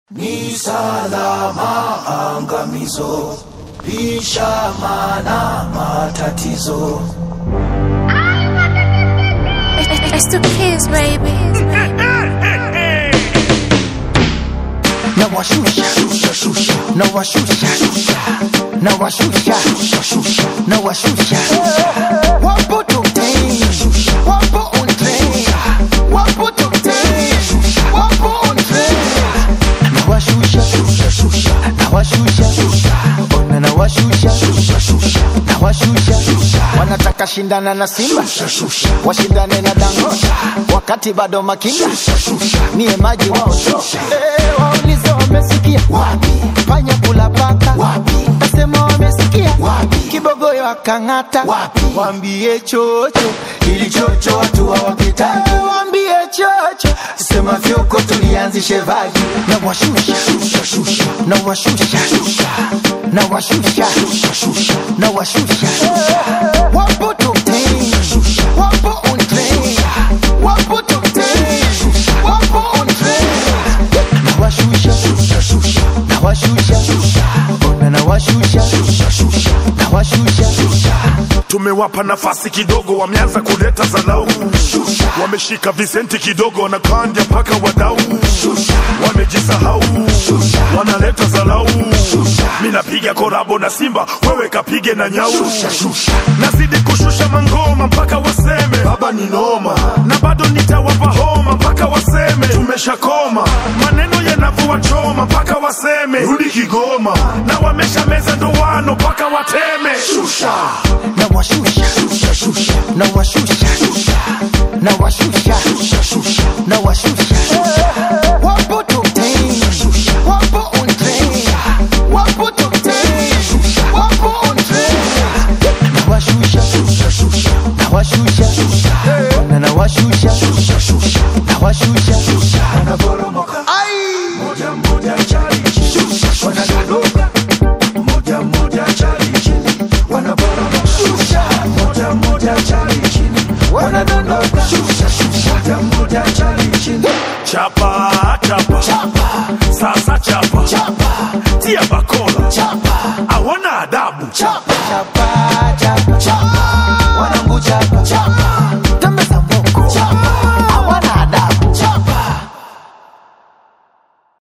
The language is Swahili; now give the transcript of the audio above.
Ni salama angamizo, lisha mana matatizo. It's the kids, baby. nawashusha nawashusha nawashusha nawashusha wapo tokten wapo on train wapo tokten wapo on train nawashusha nawashusha ona nawashusha nawashusha wanataka shindana na simba washindane na dangosha wakati bado makinda niye maji wao Eh, waulize wamesikia fanya kula paka nasema wamesikia kibogoyo akang'ata wambie chocho ili chocho watu hawakitaki wambie chocho sema fyoko tulianzishe vaji na washusha na washusha na washusha na washusha wapo top 10 wapo on train wapo top 10 wapo on train nawashusha nawashusha ona nawashusha nawashusha tumewapa nafasi kidogo, wameanza kuleta zalau, wameshika visenti kidogo, wanakandya mpaka wadau, wamejisahau, wanaleta zalau. Mi napiga korabo na Simba, wewe kapige na nyau, nazidi kushusha mangoma mpaka waseme baba ni noma, na bado nitawapa homa mpaka waseme tumeshakoma, maneno yanavua choma mpaka waseme rudi Kigoma, na wamesha meza ndoano mpaka wateme shusha nawashusha nawashusha nawashusha nawashusha wapo top 10 wapo on train wapo top 10 wapo on train nawashusha nawashusha ona nawashusha nawashusha Wanaporomoka moja moja chali chini, wanadondoka moja moja chali chini, wanaporomoka moja moja chali chini, wanadondoka moja moja chali chini. chapa chapa, sasa chapa, tia bakola chapa hawana adabu chapa